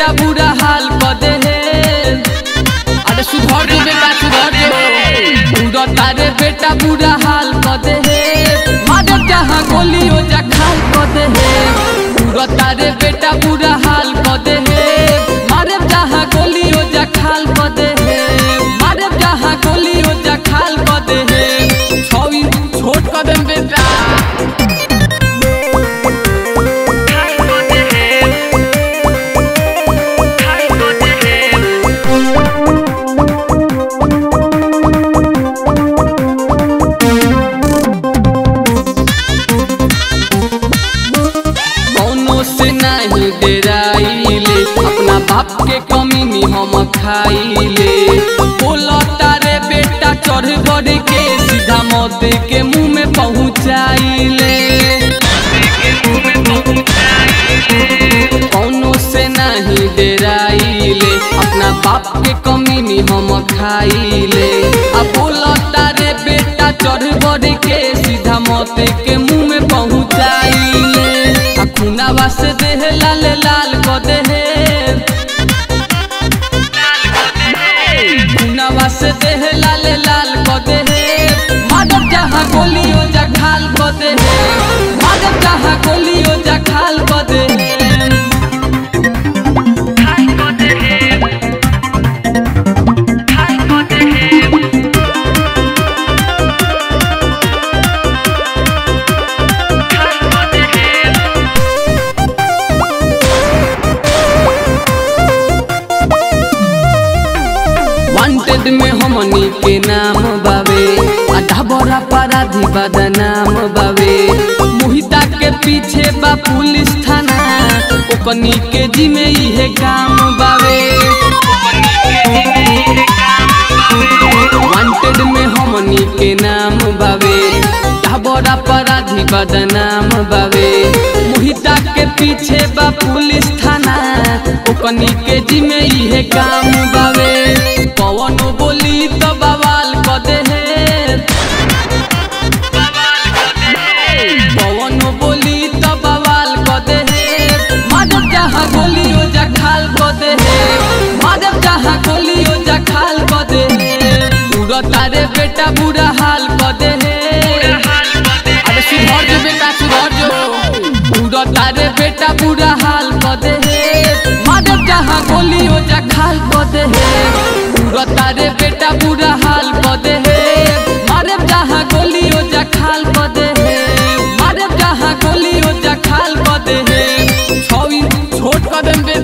बेटा बुरा हाल क दे अरे सुधर जो बेटा सुधर जो उड़ा तारे बेटा बुरा हाल क दे मारे जहाँ गोली हो जा खाल क दे उड़ा तारे बेटा बुरा हाल क दे मारे जहाँ गोली हो जा खाल क दे मारे जहाँ गोली हो जा खाल क दे छवी छोट क दे बेटा कौनो से नहीं डराइले अपना बाप के कमी में हम खाइले बोला तारे बेटा चढ़ बढ़ के सीधा मौत के मुंह में पहुंचाइले कौनो से नहीं डराइले अपना बाप के कमी में हम खाइले अब बोला तारे बेटा चढ़ बढ़ के सीधा मौत के मुंह में पहुंचाइले आ खुनावा से देह लाल लाल क देहे खुनावा से देह लाल लाल क देहे माधव जहाँ गोलियो जा खाल क देहे माधव जहाँ गोलियो जा खाल क देहे वांटेड में हमनी के नाम बावे आधा बड़ा अपराधी बदनाम बावे मोहिता के पीछे बा पुलिस थाना ओकनी के जिमे इहे काम बावे वांटेड में हमनी के नाम बावे आधा बड़ा अपराधी बदनाम बावे मोहिता के पीछे बा पुलिस थाना ओकनी के जिमे इहे काम बावे पवन बोली तो बवाल क दे पवन बोली तो बवाल क दे माधव जहाँ गोली हो जा खाल क दे माधव जहाँ गोली हो जा खाल क दे उड़ा तारे बेटा बुरा हाल क दे अरे सुधर जो बेटा सुधर जो उड़ा तारे बेटा बुरा हाल क दे माधव जहाँ गोली हो जा खाल क दे उड़ा तारे बेटा बुरा हाल क दे मारे जहाँ गोली हो जा खाल क दे मारे जहाँ गोली हो जा खाल क दे छवी छोट क दे